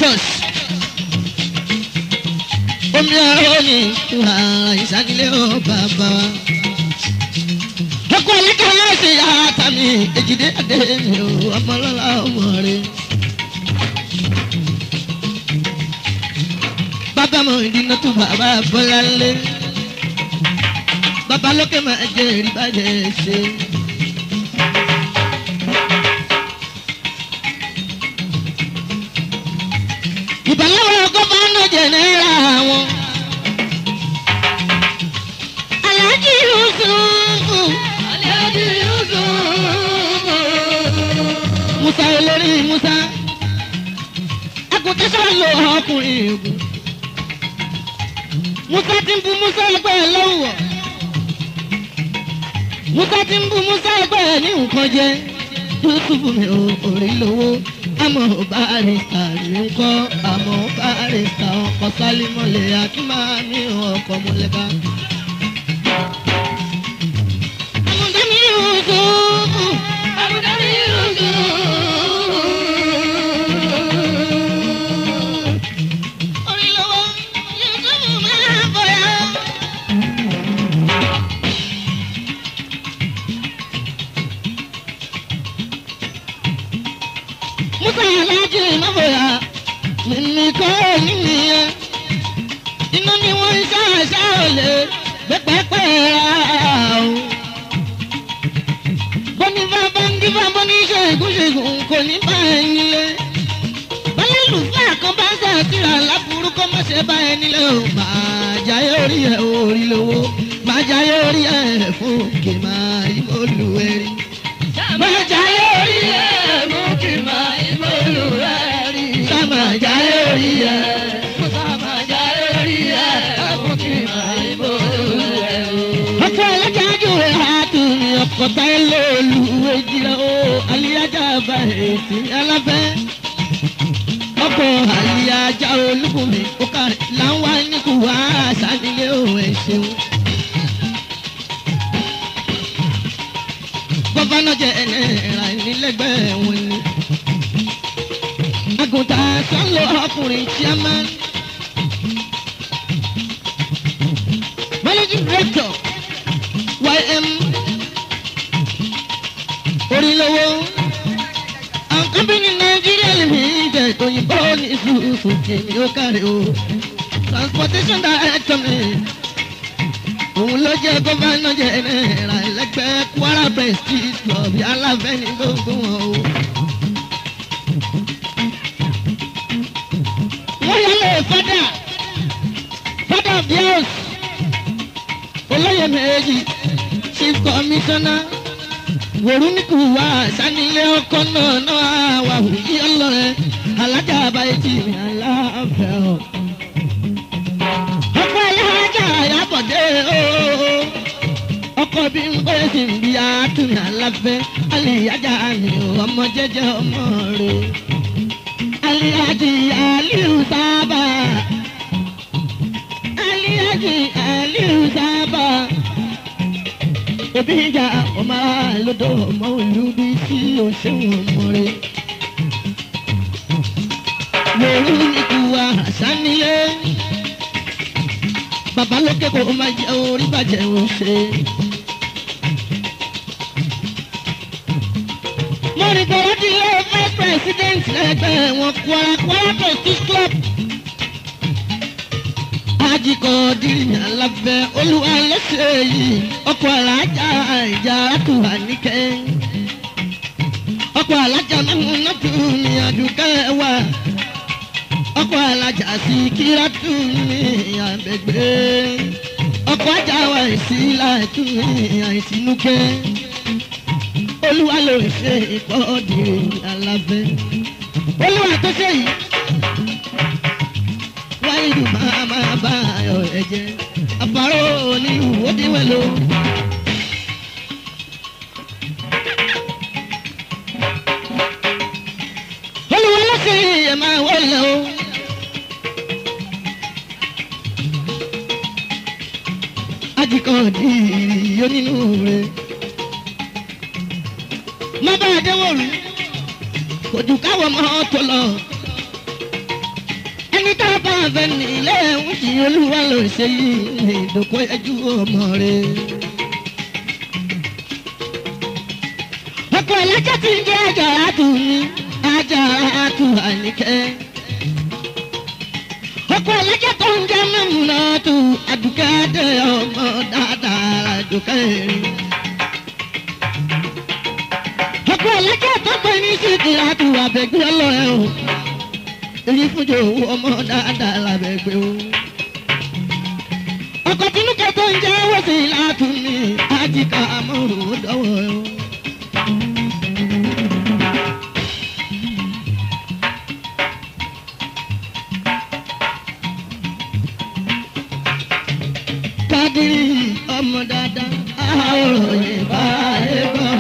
directors omi ọ̀rọ̀ ni ìwà ìsàkílẹ̀ ó bàbá wa. ọkọ ẹlẹ́kẹ̀ náà ṣe yàrá tàmí èjìdé adé mi ò ọmọlọ́lá ọmọ rẹ̀. bàbá mọ ìdínà tó bàbá bọ́lá lé. bàbá lókè máa jẹ ìrìbàjẹ́ ṣe. ìbálòpọ̀ gọ́fánà jẹ̀nẹ́rà wọn. aláàjì yusufu. aláàjì yusufu. musa olórí musa. àgùntàn sọ̀rọ̀ ọkùnrin ègún. musa ti ń bu musa ẹgbẹ́ ẹ lọ́wọ́. musa ti ń bu musa ẹgbẹ́ ẹ ní nǹkan jẹ. yusufu mi ò rí lówó àmọ́ barista ní ń kọ́ àmọ́ barista ọkọ̀ sálímọ̀lẹ̀ akínmáàmí ọkọ̀ mọ̀lẹ́ká. àmọ̀dámi yòókù. àmọ̀dámi yòókù. orí lọ́wọ́ yóò máa bọ̀yà. musa aláàjì mọ́bọ̀yà mímí kọ́ nínú yẹn inú ni wọ́n ń ṣàṣà òlè pẹ́pẹ́pẹ́ ra o. bọ́ni bá bá ń dífá bọ́ni ṣègùn ṣègùn kò ní bá ẹ nílé. bọ́lá lùfẹ́ kan bá ń ṣàtìrà láburú kó má ṣe bá ẹ nílé o. máa jáyé orí ẹ orí lówó máa jáyé orí ẹ fún kì máa yíwọ́ lù ẹ rí. máa jáyé orí ẹ fún kì máa yíwọ́ lù ẹ rí. sábà jáyé orí ẹ. sábà jáyé orí ẹ fún kì máa yíwọ́ lù ẹ rí. ọkọ ẹlẹ́jájú rẹ̀ á tún ní ọkọ̀ táyé lóòlù ejìlá o aliyajà bá èsì alábẹ́. ọkọ̀ aliyajà olúkúmi ó kàrí láwọn níkù wá sánilé o ẹ̀ ṣeun. gọ́fánà jẹ́ ẹ̀ẹ́dẹ̀ẹ̀rà nílẹ̀gbẹ́ wọn ni. àgùntàn sọ́lọ́ ọkùnrin chairman. managing director ym orílẹ̀-èdè àwọn company nàìjíríà limited òyìnbó ní ìṣùṣù kìíní ó kárí o transportation director mi òun ló jẹ́ gómìnà jẹ́nẹ́ra ẹlẹ́gbẹ́ kwara prestige club aláfẹ́ ní gbogbo wọn o. wọ́n yálẹ̀ fada fada bios olóyè méjì chief commissioner wòrúnìkù wá sanilé ọkọ náà náà wà wùyí ọlọrẹ alájà àbáyé tì mí aláfẹ́ o. ọkọ alájà àyàbọ̀dé o ọkọ bí n bẹ́ẹ̀ sì ń bí àtúnyà aláfẹ́ aliyajà mi ò ọmọ jẹjẹ ọmọ rẹ aliyaji aliu sábà aliyaji aliu sábà òbí ìjà ọmọ àlódò ọmọ ìlú bí tí o ṣéwọn ọmọ rẹ. Wòrú ikú wa àṣánilé. Bàbá lókè kò máa jẹ orí bàjẹ́ ò ṣe. Mo rìn tọ́wọ́ di ilé vice president lẹ́gbẹ̀ẹ́ wọn Kwara Kwara Prestige Club ajikọ diri alábẹ olúwa lẹsẹ yìí ọkọ alájà ìjà àtúwà níkẹ ọkọ alájà mẹmú nọtù ní àdúgbò wa ọkọ alájà sí kírátù ní àgbègbè ọkọ ajá wa ìsí láìtú ní àìsínúkẹ olúwa ló ṣe ìkọdìrì alábẹ olúwa tó ṣe yìí wáyé máa máa bá ayọ̀ ẹ̀jẹ̀ àparò ní ìwọ́díwẹ̀ ló. olùwà lọ́sẹ̀ ẹ̀ máa wọlé o. ajikan di ìrìyó nínú rẹ̀. má bá a dẹ́wọ̀ rú kò jù káwọ́ mọ́ tó lọ ká bá fẹ́ nílé ń kí olúwa ló ṣe yìí ní ìdókò ẹjú ọmọ rẹ̀. ọkọ̀ ẹlẹ́jẹ̀ tí ń jẹ́ àjàrà tù mí àjàrà tù àníkẹ́. ọkọ̀ ẹlẹ́jẹ̀ tó ń jẹ́ mẹ́múná tù àdùkẹ́ dé ọmọ dáadáa àdùkẹ́ rí. ọkọ̀ ẹlẹ́jẹ̀ tó pè ní sídìrà tù àbẹ̀gbẹ́ ọlọ́rẹ́ o èyí fúnjọ owó ọmọ dáadáa lábẹ́gbẹ́ o. ọkọ̀ tinúkẹ́ tó ń jẹ́ wọ́sí látúnmí àjíkà amóhùn dọ́wọ́ o. kádìrí ọmọ dáadáa àwòrán yìí bá yẹ gbọ́.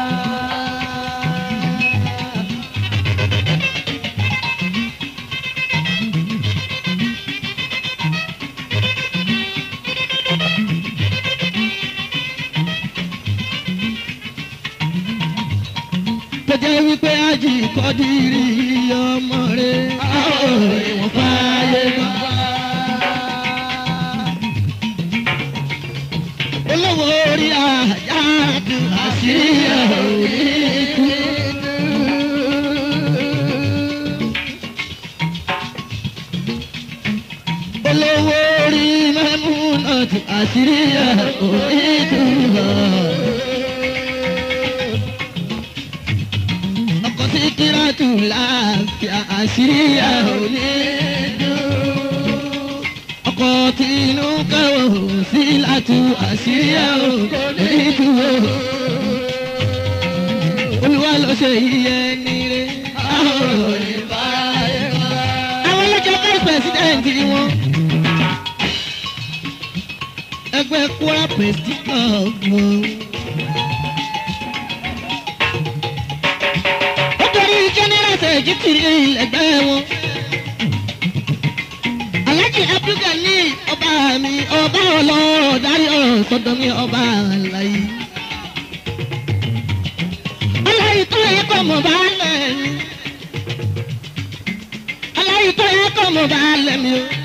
tó jẹ́ wípé ájì kọ́dìrì ọmọ rẹ̀ àwòrán ìwọ̀n fààyè gbọ́. olówó orí àjà dùn àṣírí òní kú. olówó orí mẹ́múnà dùn àṣírí òní kú. ọkọ̀ sí kíláàtù láàfíà àṣírí òní dùn ọkọ̀ tí inú kẹ́wò sí látú àṣírí ẹ̀rọ nínú o. olúwa ló ṣe iye nílé. àwọn ọlọ́jọ́ vice president ni wọ́n. ẹgbẹ́ kwara prestige ọ̀gbọ̀n. ó torí general secretary ẹgbẹ́ wọn alájì abdulgani ọba mi ọba ọlọ́rọ̀ darí ọ̀rọ̀ sọ́dọ̀ mi ọba àlàyé. aláyé tó yẹ kọ́ mọ̀ bá lẹ̀ mí. aláyé tó yẹ kọ́ mọ̀ bá lẹ̀ mí o.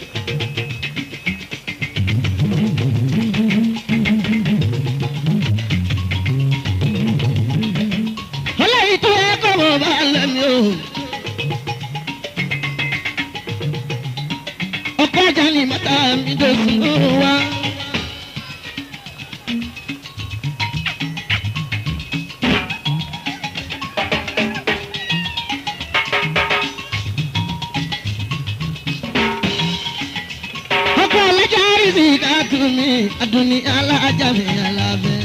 aláyé tó yẹ kọ́ mọ̀ bá lẹ̀ mí o. ọkọ ajá ni mọ́tà mi tó sùn wá. ọkọ alájà rìsì ká tù mí adùnní alájà mi alábẹ́.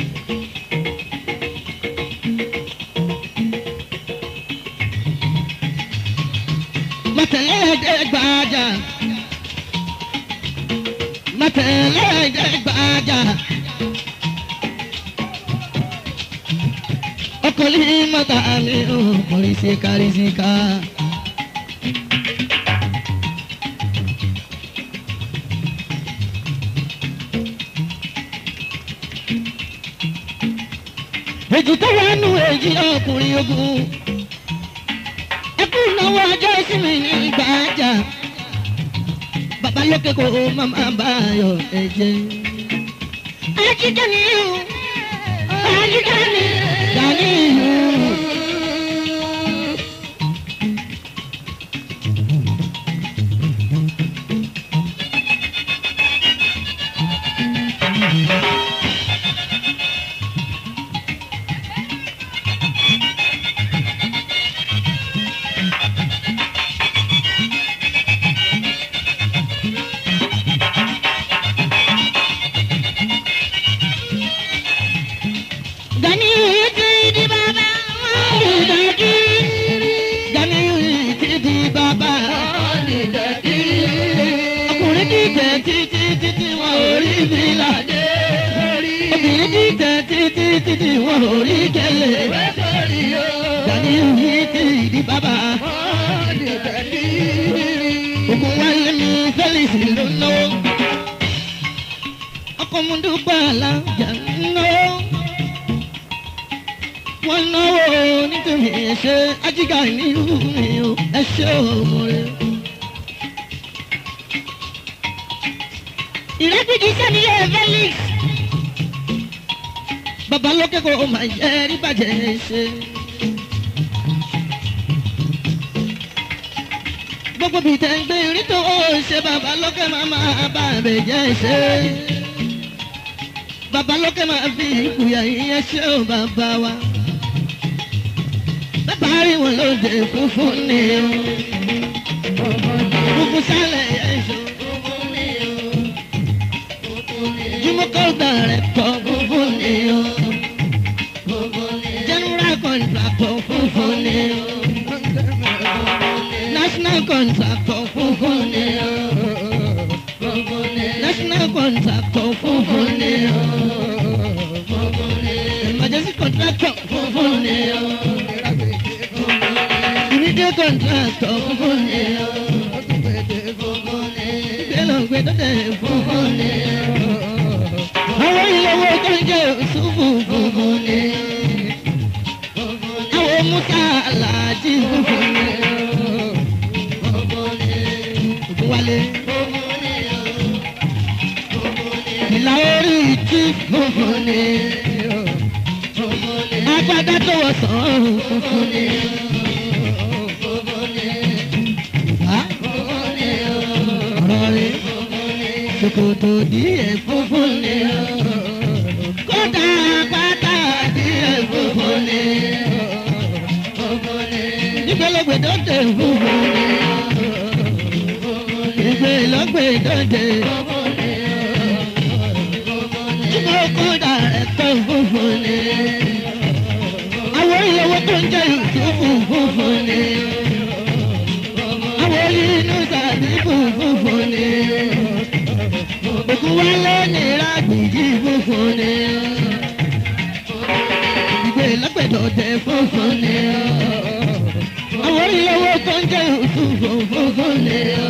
mọ̀tẹ́lẹ́dẹ́gbàjà mọ̀tẹ́lẹ́dẹ́gbàjà ọkùnrin mọ́tà mi ò kọrin sí kárí sí ká. èjì tó wà nù èjì ọkùnrin ogun ẹkú náwó ọjọ́ ìsinmi ní gbàjà bàbá lókè kó o máma bá yọ ẹ̀jẹ̀. ajíjẹ ni o ajíjẹ ni gani o. Gani ti di baba, dadi. Gani ti di baba, dadi. Ọkùnrin ti tẹ̀ títí títí wọn ò rí bí ládé. Obìnrin ti tẹ̀ títí títí wọn ò rí kẹlẹ̀. Gani ti di baba. Ògùn wálé mi Felix ló náwó. Ọkọ̀ mu dúpẹ́ alájà ń náwó wọ́n náwó nítorí ẹ̀ṣẹ̀ ajígà nílùú mi o ẹ̀ṣẹ̀ òmò rẹ̀. ìrẹ́pìtì sẹ́niyẹ felix babalókè kò máa yẹ rí bàjẹ́ ṣe. gbogbo bíi tẹ̀ ń gbé rí tó ṣe babalókè máa máa bá rẹ̀ jẹ́ ṣe. babalókè máa fi ìkùyà ìyẹn ṣe ó bàbá wa. bàbá rí wọn lóde funfun ni o. funfun sálẹ̀ yẹn ṣo. jùmọ̀kọ́ dàrẹ́ tọ́ funfun ni o. general contractor funfun ni o. national contractor funfun ni o. national contractor funfun ni o. emergency contractor funfun ni o. immediate contractor funfun ni o. gbẹlọgbẹ dọdẹ funfun ni o. àwọn ìyàwó tó ń jẹ òṣùfù funfun ni o. àwọn musa aláàjì funfun ni o. Ògúnwálé. ìlà orí ìtú funfun ni o. agbádá tó wọ sàn funfun ni o. ọ̀rọ̀ rẹ̀ ṣòkòtò díẹ̀ funfun ni o. kódà pátá díẹ̀ funfun ni o. nígbàlógbè dọ́tẹ̀ funfun ni o. ìgbèlógbè dọ́tẹ̀ túbọ̀ kódà ẹ̀tọ́ funfun ni o. àwọn ìyẹ̀wò tó ń jẹ́ ìtúfù funfun ni o. àwọn inú sàbíkù funfun ni o. òkú wálé ní rágbìjì funfun ni o. ìgbé lọ́pẹ̀dọ̀dẹ̀ funfun ni o. àwọn ìyẹ̀wò tó ń jẹ́ ìtúfù funfun ni o.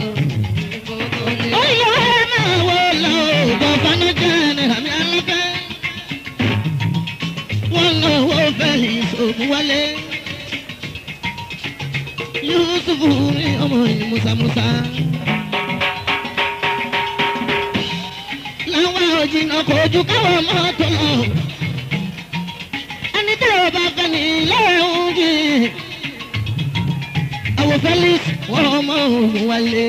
ó yọ ẹ́ máa wọ lọ bàbá náà jẹ́ ní àmì alábẹ́. wọ́n ń wọ́n fẹ́ ìṣògùn wálé. Yusufu ní ọmọ yìí Musa Musa. Láwọn òjìnà kò ju káwọn mọ́tò lọ. Ẹni tí ò bá fẹ́ ní lẹ́hìn jì. Àwọn Felix wọ́n ọmọ òun wálé.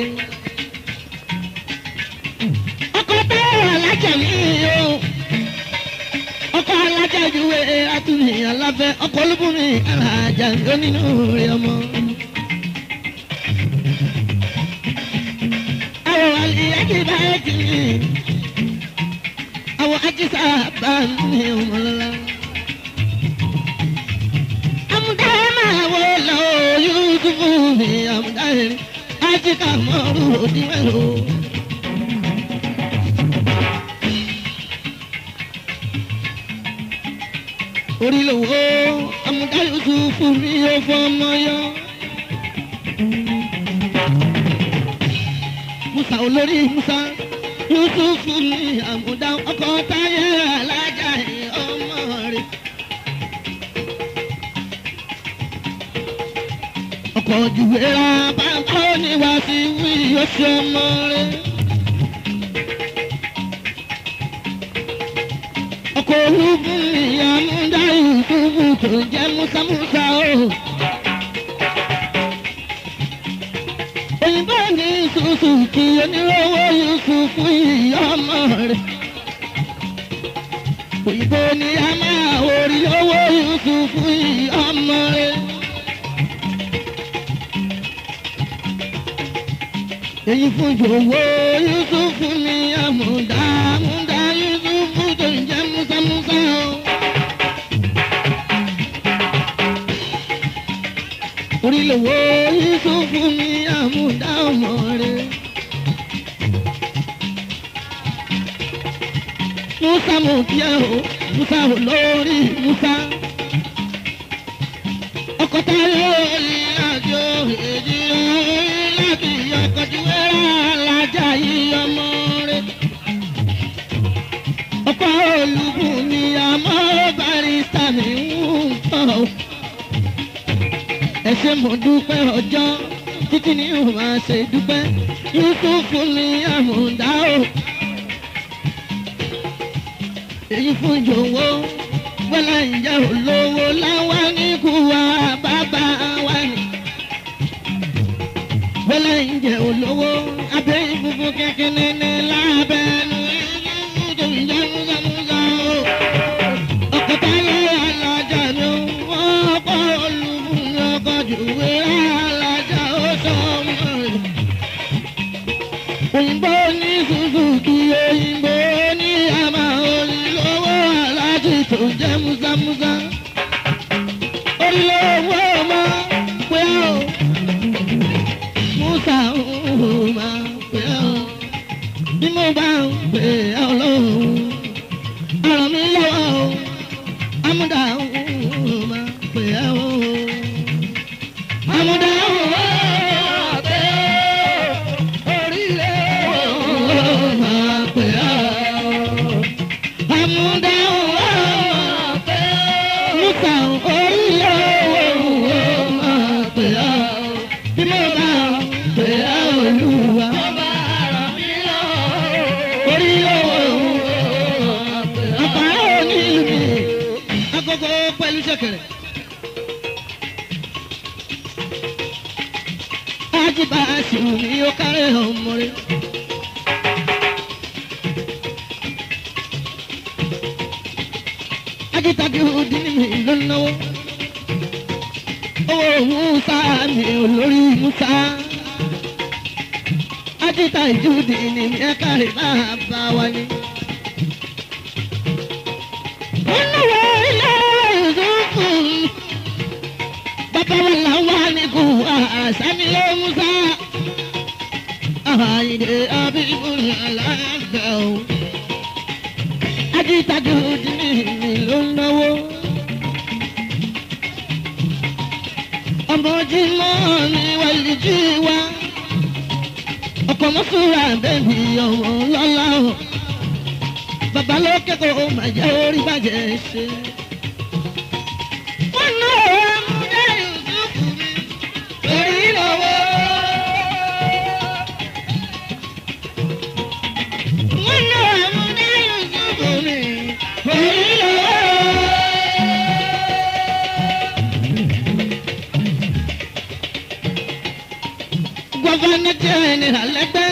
Ọkọ̀ táwọn alájà mi o. Ọkọ̀ alájà juwe atúnyìn aláfẹ́. Ọkọ̀ olúbùnmi alájà onínú rẹ̀ ọmọ. àwọn àlìyájí bá kì í àwọn ajísà bá ní ọmọlá. àmúdá máa wọ lọ yusufu ní àmúdá yẹn ajíkà mọ́rù òdiwẹ̀lò. orí lówó àmúdá yusufu ní ọfọmọ yọ. musa olórí musa yusufu ní àmúdá ọkọ táyé alájà ọmọ rẹ. ọkọ̀ jùwéra bàbá oníwà sí wí oṣù ọmọ rẹ. ọkọ̀ olúbùn ní àmúdá yusufu tó jẹ́ musa musa o. òyìnbó ní ṣùṣù kí onírówó yusufu ìyá ọmọ rẹ̀. òyìnbó ní a máa orí owó yusufu ìyá ọmọ rẹ̀. èyí fún jòwó yusufu ní àmúdá àmúdá yusufu tó ń jẹ́ musamusa o. orílẹ̀-èdè yusufu ní àmúdá ọmọ rẹ̀. musa mo kí ẹ o musa ò lórí musa. ọkọ táyé ìrìnàjò èjì láti ọkọ̀jú wẹ́rẹ́ alájà yìí ọmọ rẹ̀. ọkọ olùkùn ni àmọ́ barista mi ń tọ̀ ẹ ṣé mo dúpẹ́ ọjọ́ títí ní o máa ṣe dúpẹ́ yusufu ní àmúdá o èyí fún jòwó wọlé ìjà olówó láwa ní kú wa bàbá wa ni. wọlé ìjà olówó abẹ́ ìfúnfún kékeré ní lábẹ́nu ìlú tó ń jẹ́ múzàmúzà o. ọ̀kọ̀tà yẹ alájà ni wọ́n kọ́ olùfún ọkọ̀ jùwé alájà ó sọ ọmọ rẹ̀ òyìnbó ní suzuki òyìnbó ní àmà olùlówó aláàjì tó jẹ́ musamusa olùlówó ọmọ pé ó musa ọmọ pé ó bí mo bá ń pè ọ́ lóhùn ọ̀rọ̀ mi lọ́wọ́ o amúdà ọmọ pé ó amúdà ọmọ pé ó orílẹ̀ ọmọ pé ó amúdà ọmọ pé ó musa orílẹ̀ ọmọ pé ó bí mo bá ń pè ọ́ olúwa orílẹ̀ ọmọ àpárá onílù mi agogo pẹ̀lú ṣẹ̀kẹ̀rẹ̀. ajiba asiwu mi ó kárẹ̀ ọmọ rẹ̀. ajitagi odi ni mi ló náwó. owó musa mi olórí musa. ajita ìjúdi ni mi ẹ kárẹ̀ máa bá wa ní. olówó ilé ìdókòwò bàbá wa là wà ní kú àṣàmìlẹ musa àhàyè abibu alága o ajítajú dìní mi ló ń náwó ọmọ jimọ mi wà lìjú wa ọkọ mọ́sùlá bẹ́ẹ̀ni ọmọ lọ́la o bàbá ló kẹ́kọ̀ọ́ máa jẹ́ orí bàjẹ́ ṣe. wọ́n náà wọ́n mú dẹ́yìn sùkú mi torí lọ́wọ́. wọ́n náà wọ́n mú dẹ́yìn sùkú mi torí lọ́wọ́. gọ́fánà jẹ́ ní alẹ́gbẹ́.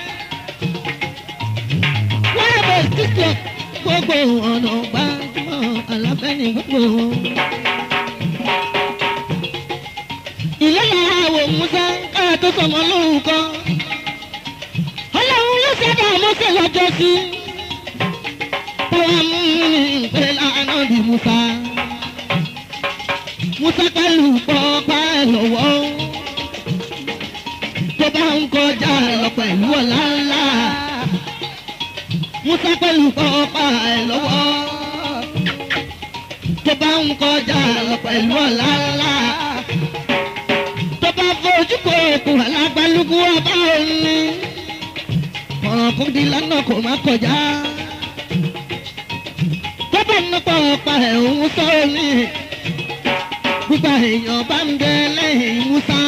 wọ́n yẹ bọ̀ títọ̀ gbogbo ọ̀nà gbàgbọ́ aláfẹ́ ní gbogbo wọn. ilé yàrá wò musa káà tó sọmọ lórúkọ. ọlọ́run ló ṣẹ̀dá mọ́sẹ̀ lọ́jọ́ sí. táwa mú ní ìpè lánà bí musa. musa pẹ̀lú pọ́pá ẹ̀ lọ́wọ́ tó bá ń kọjá lọ pẹ̀lú ọ̀la ńlá. Musa pẹ̀lú pọ́pá ẹ̀ lọ́wọ́. Tó bá ń kọjá lọ pẹ̀lú ọ̀la ńlá. Tó bá fojú kò kù alágbálúgbú ọba òní. Ọ̀ràn kò di lọ́nà kò má kọjá. Tó bá ń pọ́pá ẹ̀ òun sọ ní. Gbígba èèyàn bá ń bẹ lẹ́yìn Musa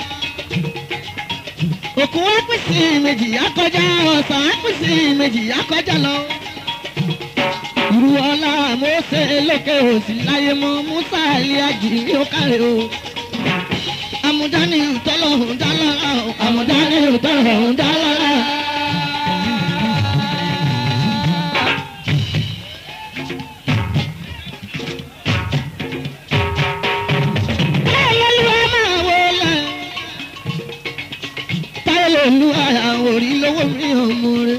òkú wá pín sí méjì akọjá ọ̀sán á pín sí méjì akọjá lọ. ìrù ọlá mọ́sẹ̀ lókè òsì láyé mọ́ musa aliaji ní òkàrẹ̀ o. amúdání ìtọ́lọ́hún dálára o amúdání ìtọ́lọ́hún dálára. Báyọ̀ ló wá máa wọlé táyọ̀ olú ara orí lọ́wọ́ mi ọmọ rẹ̀.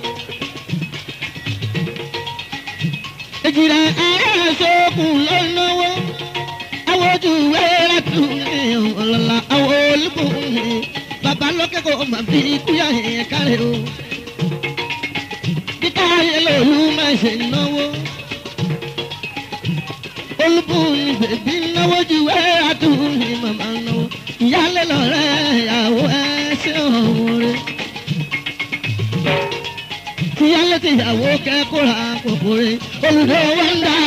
èjìrà ara sókun ló náwó àwọn ojú wẹ́rẹ́ tún ní ọ̀lọ́lá àwọn olùkọ́ ní bàbá lókè kò má fi kúyà yẹn kárẹ̀ o. bí táyọ̀ lòlú máa ṣe náwó. olùkọ́ ní bèbí náwó ju wẹ́rẹ́ tún ní màmá náwó ìyálẹ̀ lọ́rẹ́ ìyàwó ẹ̀ ṣe ọ̀hún rẹ̀. ìyálẹ̀ ti ìyàwó kẹ́kọ̀ọ́ àpòpọ̀ rẹ̀ olùdó wọn dá.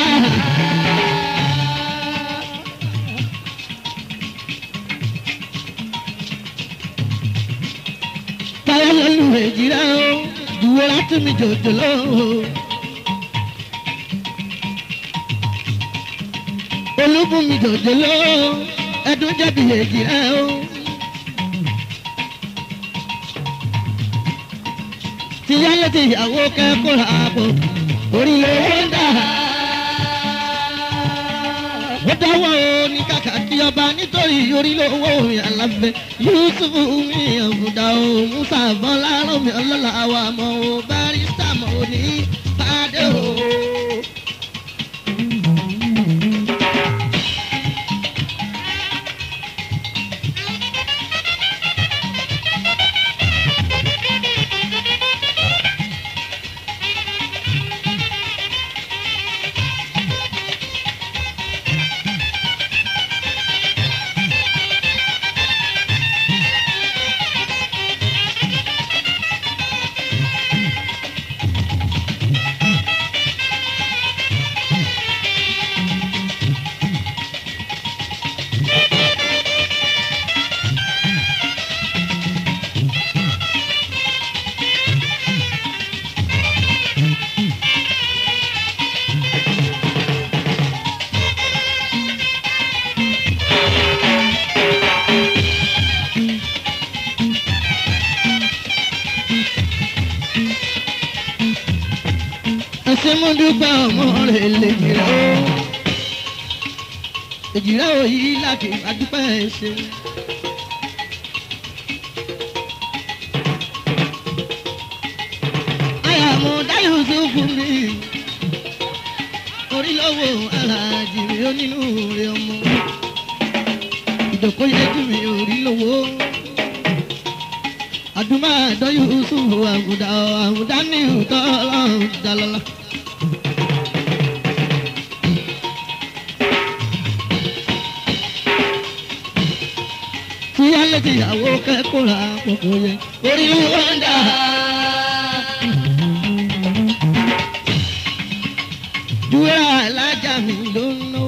táyà lọ́lù èjìrá o dùwọ́ láti mi jòjò lọ́wọ́. olúbùnmi jòjòló ẹdún jẹ̀bi èjì rẹ o. tìyálé tìyàwó kẹ́kọ̀ọ́ ààbò orí lówó ń dà. ó dáwọ́ ní kàkà kí ọba nítorí orí lówó mi àlàfẹ́ yusuf mi ọ̀gùdà o musa bọ́lá rọ̀mí ọlọ́lá wa mọ̀ o barista mọ̀ o ní pàdé o. ẹsẹ̀ mo dúpẹ́ ọmọ rẹ̀ lè jìrà o èjìrà o yìí láti adúpẹ́ ẹsẹ̀. àyàmú dáyọ̀ sófù mi orí lọ́wọ́ aláàjì mi ó nínú rẹ̀ ọmọ ìdòkó yẹjú mi orí lọ́wọ́ àdúmọ̀ àdọ́yọ̀ sófù àgùdà àgùdà ní ìtọ́ ọlọ́run dàlọ́lá. tíyálé tìyàwó kẹ́kọ̀ọ́ ra kókó yẹ orí ló ń dà. Dúrà alájà mi ló ń ná.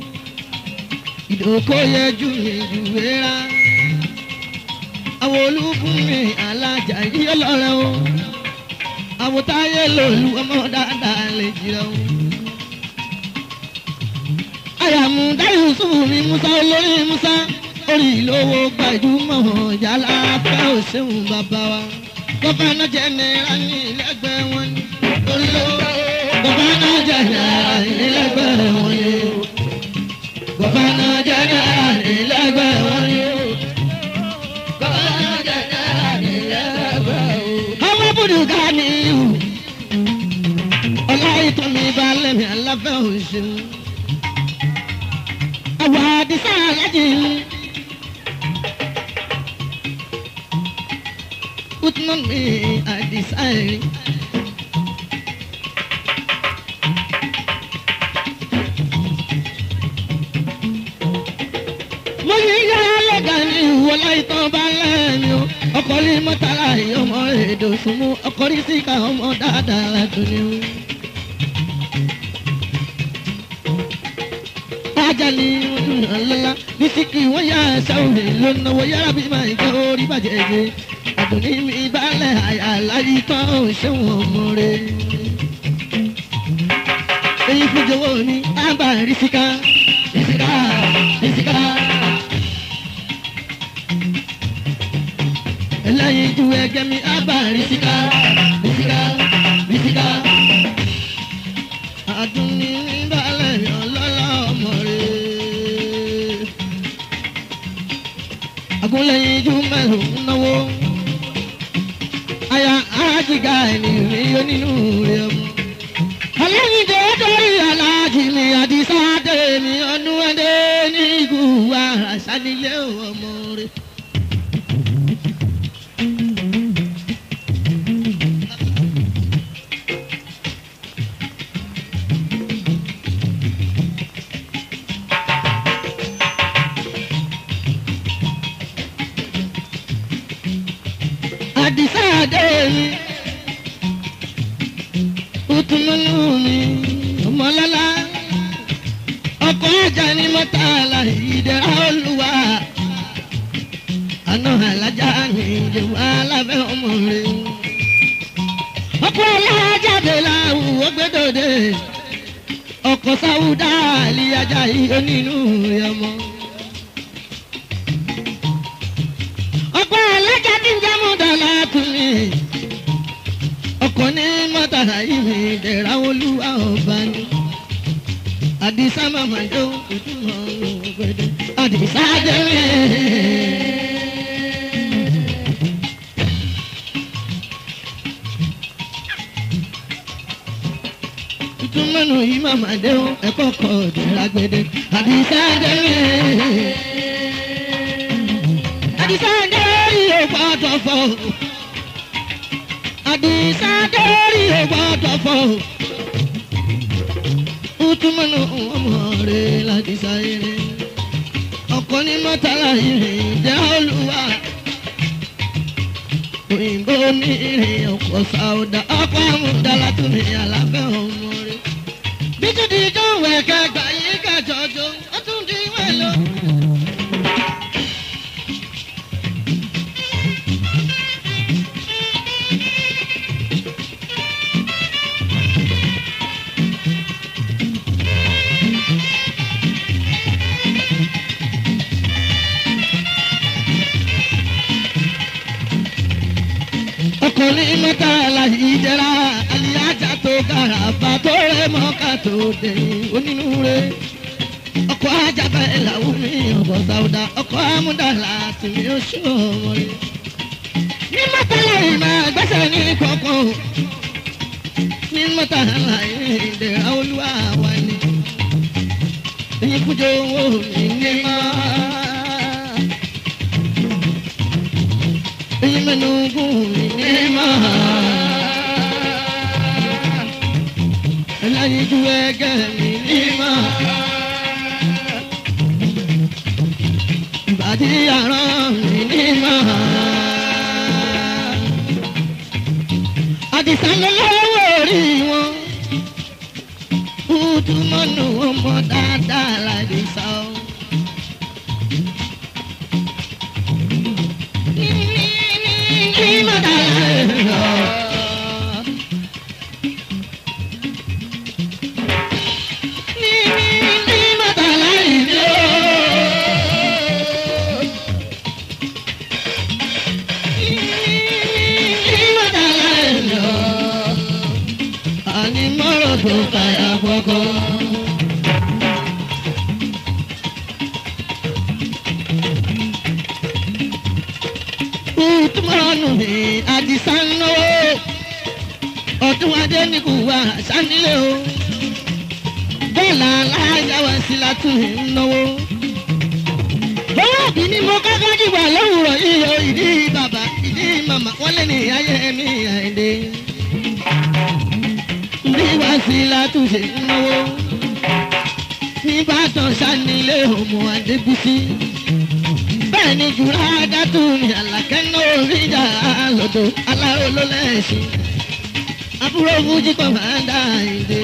Ìdòkó yẹ jù mí dùwẹ́rà. Àwọn olúkún mi alájà yí ọlọ́rẹ́ o. Àwọn táyé lòlú ọmọ dáadáa lè jìrọ̀ o. Àyàmú dáhùn sùn mi Musa olórí Musa orí ìlówó gbajúmọ̀ yálà fẹ́ òṣèlú bàbá wa. gọ́fẹ́nà jẹ́nẹ́ra ní ilẹ̀gbẹ́ wọn ni. orí lówó gọ́fẹ́nà jẹ́nẹ́ra ní ilẹ̀gbẹ́ wọn ni. gọ́fẹ́nà jẹ́nẹ́ra ní ilẹ̀gbẹ́ wọn ni. gọ́fẹ́nà jẹ́nẹ́ra ní ilẹ̀gbẹ́ wọn ni. ọmọ bùdùkà ni ìhù. ọlá ìtọ́ mi bá lẹ́mìí aláfẹ́ òṣèlú. àwọn àdìsá alájì ń. Putting on me, I decide. mo ní yá lọ́gà ní ìwọlá ìtàn bá lẹ́nu o ọkọ̀ ní mọ́tàlá ọmọ èdè òsùnmù ọkọ̀ ní síkà ọmọ dáadáa ládùn ní o. ajá ni ọdún náà lọ́la ní síkì wọ́n yá sáwọn èlò náwó yára bí máa ń jẹ́ orí bàjẹ́ jẹ́ àdùnní mi balẹ̀ àyà láyé tán ò ṣéwọ̀n ọmọ rẹ̀. èyí fún jọ̀wọ́ mi ábà rìsíkà rìsíkà rìsíkà. ẹlẹ́yin ju ẹgẹ́ mi ábà rìsíkà rìsíkà rìsíkà. àdùnní mi balẹ̀ ọlọ́lá ọmọ rẹ̀. àgúnlẹ̀yìn ju mẹ́rin náwó aya ajiga ẹni mi yóò nínú rẹ ọmọ. ọlọ́yin tó dórí aláàjì mi àdìsá dé mi ọdún ẹdẹ ní ìgúwà àṣàlílẹ̀ ọmọ rẹ. àdìsá dé mi utununu mi ọmọlọ́lá ọkọ̀ ajá ni mọ́tàlá ìdẹ́ra olúwa àná alájà ni ìjọba alábẹ́ ọmọ rẹ̀ ọkọ̀ alájáde láwùwọ́ gbẹdọ̀dẹ ọkọ̀ ọkọ̀ sáwùdá àlìyájà yìí onínú ọmọ. ọ̀pọ̀ alájà tí ń jẹ́ mọ́tàlá tún mi. ọkọ̀ ní mọ́tàlá yìí mi dẹ̀ra olúwa ọba ni. àdìsá màmá jó ojú ọ̀run gbẹdẹ. àdìsá jẹ́ mi. tuntun mẹ́nu yìí màmá dé o ẹ̀kọ́ kọ̀ dẹ̀ra gbẹdẹ. àdìsá jẹ́ mi àdìsáńdé yóò gbọ́dọ̀ fọ́ àdìsáńdé yóò gbọ́dọ̀ fọ́ utumanu ọmọ rẹ ládìsáyẹrẹ ọkọ ní mọ́tàlá ìrìn jẹ́ olúwa òyìnbó ní ìrìn ọkọ̀ sáúdà ọkọ̀ àmúdàlá tó ní alábẹ́ ọmọ rẹ bíjúdi jọ̀wọ́ ẹ̀kẹ́ gbà yí kẹjọ́jọ́ ó tún di wẹ́lọ́. ọkùnrin mẹ́ta láyé jẹ́ra aliyaja tó kára bá tó rẹ̀ mọ́ká tó dé onínúure. ọkọ̀ ajábẹ́ làwọn mi ọ̀bọ̀ sáwùdà ọkọ̀ amúdàlà tí mi ò ṣó ọmọ rẹ̀. ní mẹ́ta láyé máa gbẹ́sẹ̀ ní kọ̀ọ̀kan ní mẹ́ta láyé ìdẹ̀ra olúwa wà ní. èyí kújọ owó mi ní máa. imenugu nema ẹlẹ́yinjú ẹgẹ́ mi nema ìbàdí ara mi nema àdìsánlélọ́wọ́ orí wọn kútùmọ́nù ọmọ dáadáa ládìsá o. Kútùmọ́nù mi àdìsá ń náwó ọdún adé ní kò wá sánilé o bọ́ọ̀lù alájà wá sí látún ń náwó. bọ́lá bí ni mo kọ́kọ́ dìgbà lówùrọ̀ yìí o ìdí bàbá ìdí màmá wọ́n lé ní ayé mi àìdè. bí wá sí látún ṣe ń náwó. nígbàtàn sánilé ọmọ adébísí. bẹ́ẹ̀ ni jùlọ adátù ní àlàkẹ́ náà orí ìjà lọ́dọ̀ aláró ló lẹ́sìn àbúrò fújì kan máa ń dá ìdè.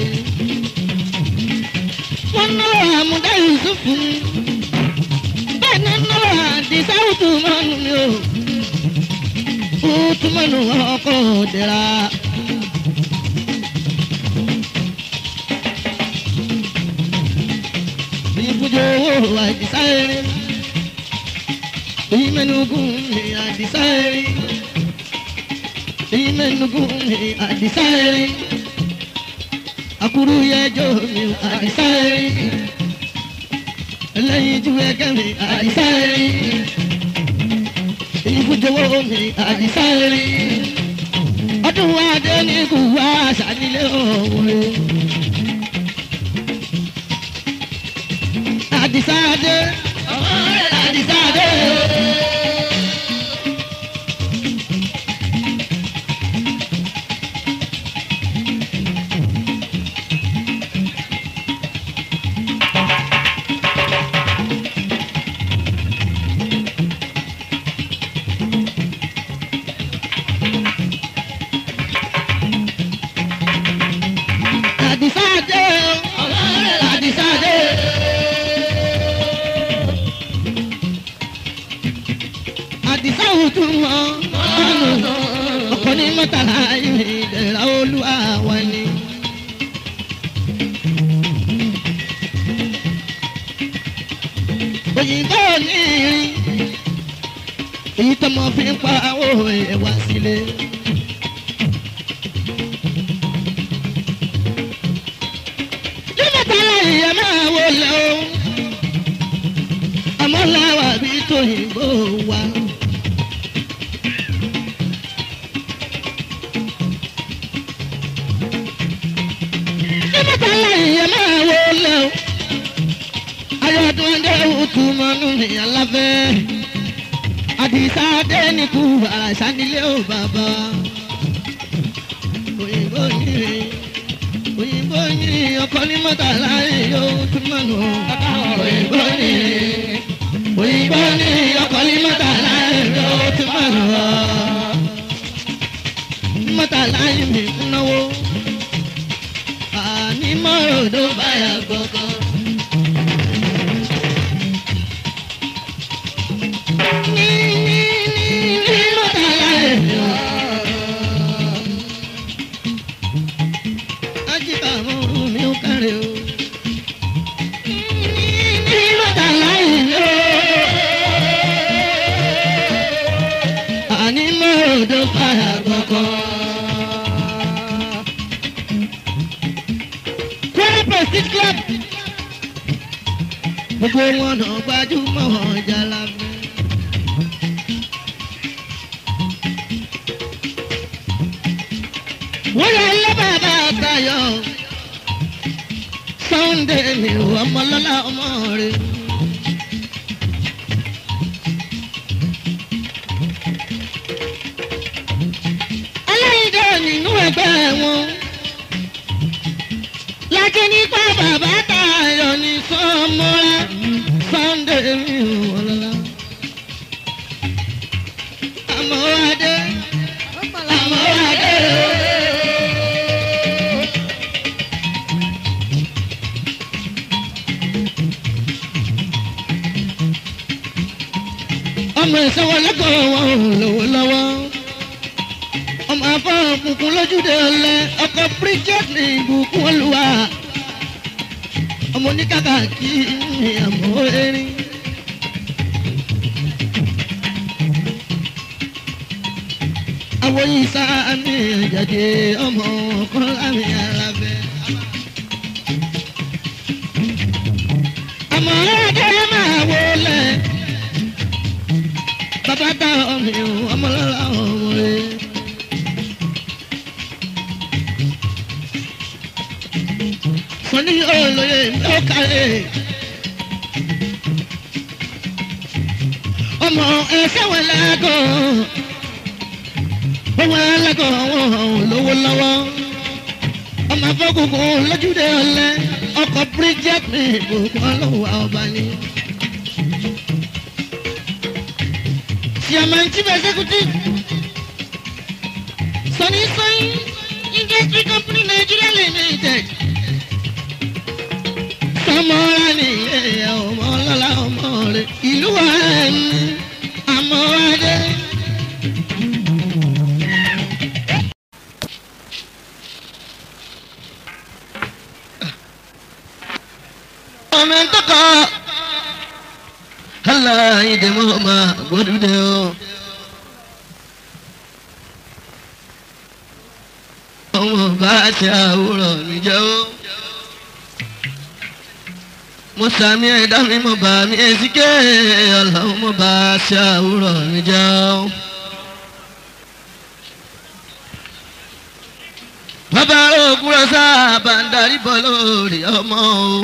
wọ́n ná àmúdá yusufu ni bẹ́ẹ̀ ni ná àdìsá ùtùmọ́nù ni o ùtùmọ́nù ọkọ̀ òdìrà. ìbùjọ owó àdìsá erin ìmẹ̀nugún ni àdìsá erin imenugu mi adisari akuru yẹjọ mi adisari ẹlẹyin ju ẹgẹ mi adisari ìfújọwọ mi adisari ọdún adé ní kù wá sànílé òwe adisade ọmọ rẹ adisade. Àdìsáàdé ọlọ́rẹ̀ àdìsáàdé. Àdìsá òtún wọn ọ̀nà ọkọ̀ ní mọ́tàlá ìrìn ìdẹ̀ra olúwa wa ni. òyìnbó ní irin èyí tọmọ fi ń pa owó ẹwà sílé. nígbàtà láyé máa wọlé o àmọ́ láwà bí tóyìnbó wa. nígbàtà láyé máa wọlé o ayọ̀dún ẹ̀dẹ́ òtún mọ́nú mi aláfẹ́ àdìsá dẹ́nìkú àṣà nílé ò bàbá òyìnbó yìí òyìnbó yìí ọkọ ní mọ́tà láyé yóò tún mọ́nù òyìnbó yìí òyìnbó yìí ọkọ ní mọ́tà láyé yóò tún mọ́nù mọ́tà láyé mi ń náwó àní mọ́rọ̀dọ́ báyà gbọ̀ngàn. Gbogbo wọn náà gbajúmọ̀ ọjà lábẹ́. wọ́n yà lé bàbá àtayọ̀ sunday mi ò ọmọlọ́lá ọmọ rẹ̀. aláìdá nínú ẹgbẹ́ wọn lákì nípa bàbá àtayọ̀ ní sọmọ́ra sunday mi ò ọlọ́lá. àmọ́ adé àmọ́ adé o. ọmọ ìsanwó lẹ́kọ̀ọ́ wọn ò lówó lọ́wọ́ ọmọ afọ òkùnkùn lójúde ọlẹ ọkọ bridget ní ìbùkún olúwa ọmọ oníkàkà kí ní àmọ́ erin. àwọn yìí sá ní ìjàdé ọmọ ọkọ lámì alábẹ́. àmọ́ ẹ̀ẹ́dẹ́ máa wọlé bàbá dá ọmọ ìhùn ọmọlọ́lá ọmọ rẹ̀. sọ́ni olóye ó kárẹ̀. ọmọ ẹsẹ̀ wọn lágọ̀ wọn lágọ̀ wọn lówó lọ́wọ́ ọmọ afọ́kùnkùn lójúde ọ̀lẹ́ ọkọ̀ bridget ní ìbùkún ọlọ́wọ́ ọba ni. Chairman Chief Executive Sunny Sunny Industry Company Nigeria Limited. Sọmọ́ra ni ilé ọmọ ọlọ́lá ọmọ rẹ̀ ìlú wa ní Amọ́wádé. Ọmọ ẹ̀ ń tọkọ aláìdè mọ́ máa gbódúdé o. ọmọ bá ṣe àwòrán mi jẹ́ o. mo sàmì ẹ̀dá mi mo bá mi èsìké ọlọ́run mo bá ṣe àwòrán mi jẹ́ o. bàbá òkúrọ̀ sábà ń darí bọ́ lórí ọmọ o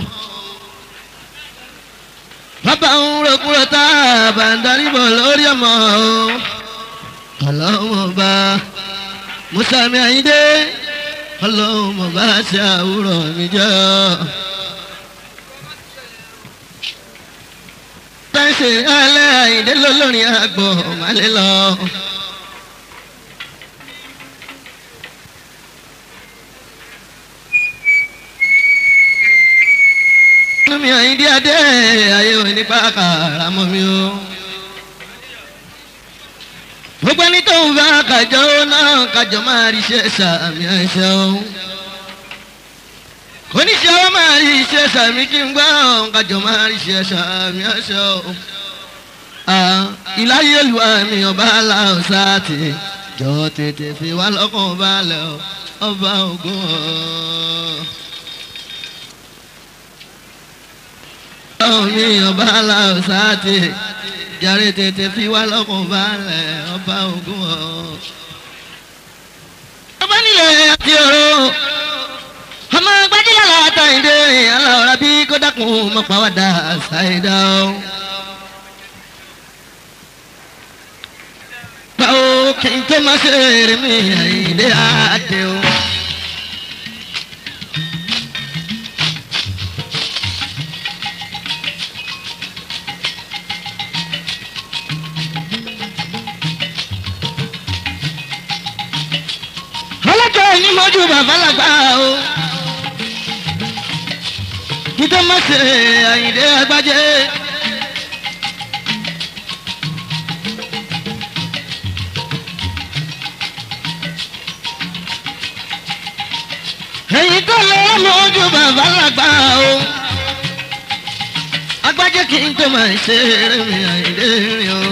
bàbá ń rògbòrò tá a bá ń darí bọ̀ lórí ọmọ o ọlọ́run bá mùsàmì àyíndé ọlọ́run bá ṣe àwòrán mi jẹ́ tẹ́sí alẹ́ àyíndé lólórin àgbọ̀ màlẹ́ lọ. mi àyíndé adé ayé òní pàkàrà mọ́ mi o. gbogbo ẹni tó ń bá kájọ náà kájọ máa rí iṣẹ́ sàmì àìsàn o. oníṣẹ́ ọwọ́ máa rí iṣẹ́ sàmì kí n gbọ́ kájọ máa rí iṣẹ́ sàmì ọ̀ṣọ́ ìláyé olùwà mi ọba aláwọ̀sá ti jọ tètè fi wá lọ́kàn balẹ̀ ọba ògùn ọ̀ mi ọba aláwọ̀sá ti jàre tètè fi wá lọ́kàn balẹ̀ ọba ògùn ọ̀. ọba nílẹ̀ àti ọ̀rọ̀ ọmọ gbajúmọ̀ látàìdé aláwọ̀rá bí kó dákun mọ́ pàwọ́dà ṣàìdá o. báwo kí n tó máa ṣe eré mi àìdé àdé o. ọlọ́jọ́ ní mọ́jú bàbá làgbà o títọ́ má ṣe àyìndé agbájé. èyí tó lọ mọ́jú bàbá làgbà o agbájé kí n tó máa ṣe eré mi àyìndé rìn o.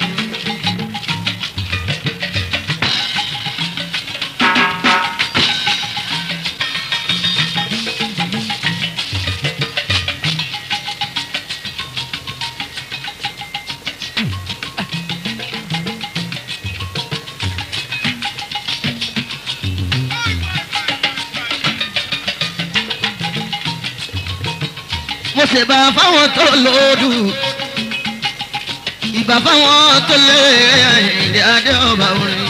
mo ṣe bá fáwọn tó lòdù ìbá fáwọn tó lé ìdí adé ọba orin.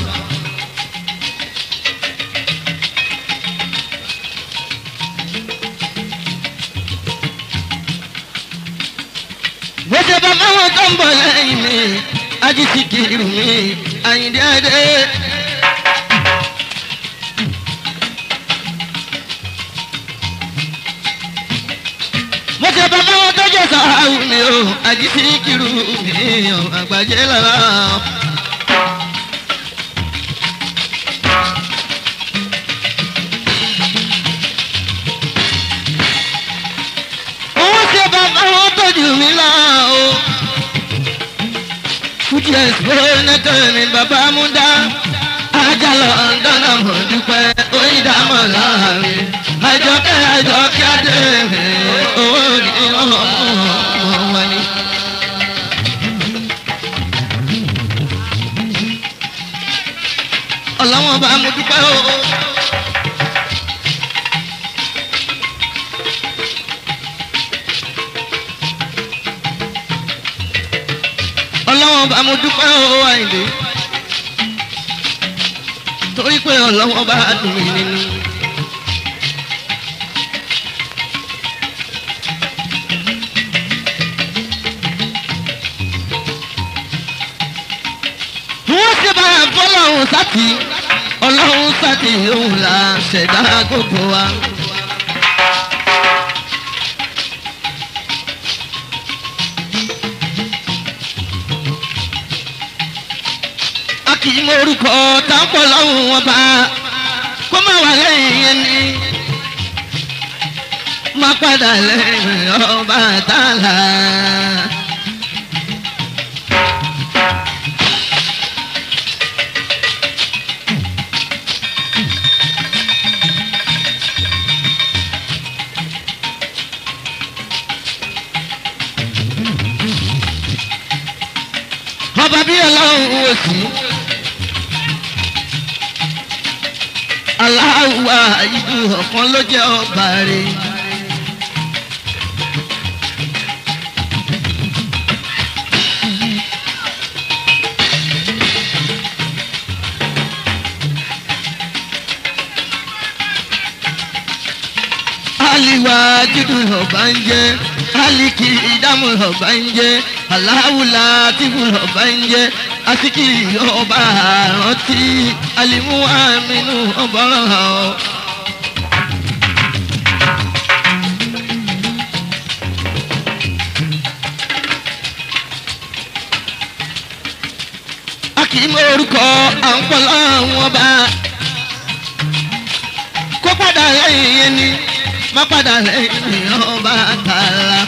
mo ṣe bá fáwọn tó ń bọ̀ lẹ́yìn mi ajísìkiri mi àyìndí adé. mo ṣe bá báwọn tó jẹ sàáwù mi o àjíṣe kiri mi o àgbàjẹ lára. owó ṣe bá báwọn tó jù mí lọ o. fújì ẹ̀sìpọ̀ nẹ́tọ̀ mi bàbá mú dá. ajá lọ dáná mọ̀ dúpẹ́ oyin dá mọ̀ láàrin. àjọkẹ́ àjọkẹ́ adé mi owó ni ọmọ wọn ni. ọlọ́wọ́n bá mo dúpẹ́ o. ọlọ́wọ́n bá mo dúpẹ́ o àìlè. torí pé ọlọ́wọ́n bá dùn mí nínú. wọ́n ṣe bá fọlọ́run sátì ọlọ́run sátì òun là ṣẹ̀dá gbogbo wa. a kì í morúkọ táǹpọ̀ lọ́hùn wọn bá kó má wà lẹ́yìn yẹn ni má padà lẹ́yìn ọba tààlà. ọba bí ọlọ́run wò sí. aláwa ìlú ọ̀kan ló jẹ́ ọba rẹ̀. aliwa judu ọba ń jẹ aliki ìdámù ọba ń jẹ aláwùlà tìbù ọba ń jẹ asiki ọba àrántí alimu aminu ọba ọ̀hún. a kì í mọ orúkọ à ń pọ̀ láwọn ọba kó padà lẹ́yìn yẹn ni má padà lẹ́yìn ọba tààlà.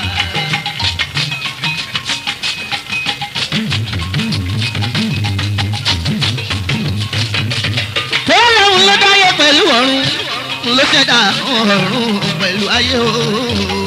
Ọlọ́run ló dáyé pẹ̀lú ọ̀run ló ṣẹ̀dá ọ̀run pẹ̀lú ayé o.